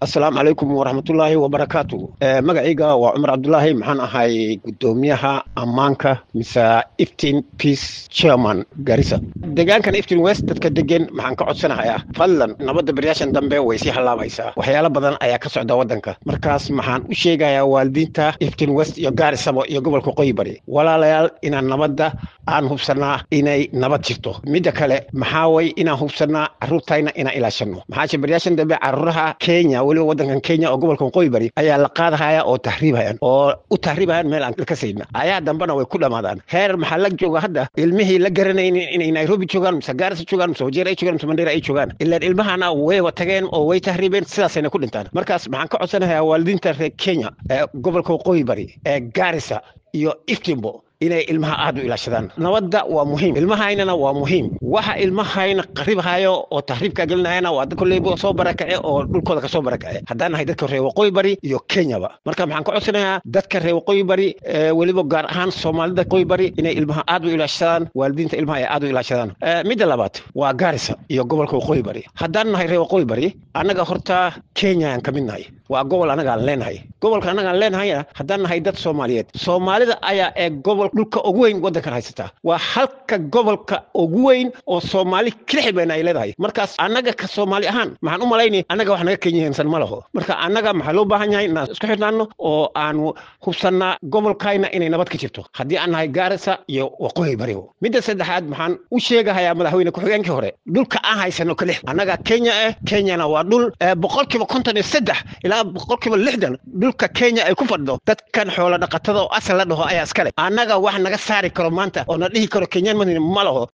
asalaamu calaykum waraxmatullaahi wabarakaatu magacayga waa cumar cabdulaahi maxaan ahay gudoomiyaha ammaanka mise iftin peace chairman garissa deegaankan iftin west dadka degan maxaan ka codsanahayaa fadlan nabadda baryaashan dambe way sii hallaabaysaa waxyaalo badan ayaa ka socda waddanka markaas maxaan u sheegayaa waalidiinta iftin west iyo gaarisabo iyo gobolka qoyi bari walaalayaal inaan nabadda aan hubsanaa inay nabad jirto midda kale maxaa way inaan hubsanaa carruurtayna inaan ilaashano maxaase baryaashan dambe carruuraha kenya weliba waddankan kenya oo gobolkan qoyi bari ayaa la qaadahaya oo tahriibhayan oo u tahriibhayan meel aan ka sayna ayaa dambena way ku dhammaadaan heer maxaa la jooga hadda ilmihii la garanaynin inay nairobi joogaan mise gaarisa joogaan mise wajeer ay joogaan mise mandheera ay joogaan ilaan ilmahana wayba tageen oo way tahriibeen sidaasayna ku dhintaan markaas maxaan ka codsanayaa waalidiinta reer kenya ee gobolka qoyi bari ee gaarisa iyo iftimbo inay ilmaha aad u ilaashadaan nabadda waa muhiim ilmahaynana waa muhiim waxa ilmahayna qaribhayo oo tahriibka gelinayana waa dad kolleyba soo barakace oo dhulkooda kasoo barakace haddaan nahay dadka reer waqooyi bari iyo kenyaba marka maxaan ka codsanayaa dadka reer waqooyi bari weliba gaar ahaan soomaalida waqooyi bari inay ilmaha aad u ilaashadaan waalidiinta ilmaha ay aad u ilaashadaan midda labaad waa gaarisa iyo gobolka waqooyi bari haddaan nahay reer waqooyi bari annaga horta kenyaan ka mid nahay waa gobol annagaan leenahay gobolka annagaan leenahayna haddaan nahay dad soomaaliyeed soomaalida ayaa ee gobol dhulka ugu weyn waddankan haysataa waa halka gobolka ugu weyn oo soomaali kilixibeen ay leedahay markaas annaga ka soomaali ahaan maxaan u malaynay annaga wax naga kenyahansan ma laho marka annaga maxaa loo baahan yahay inaan isku xidhnaano oo aanu hubsannaa gobolkayna inay nabad ka jirto haddii aan nahay gaarisa iyo waqooyi barigo midda saddexaad maxaan u sheegahayaa madaxweyne ku-xigeenkii hore dhulka aan haysano kalix annaga kenya eh kenyana waa dhul boqolkiiba konton iyo saddex ilaa boqolkiiba lixdan dhulka kenya ay ku fadhido dadkan xoolo dhaqatada oo asal la dhaho ayaa iskale annaga wax naga saari karo maanta oo na dhihi karo kenyaan madina ma laho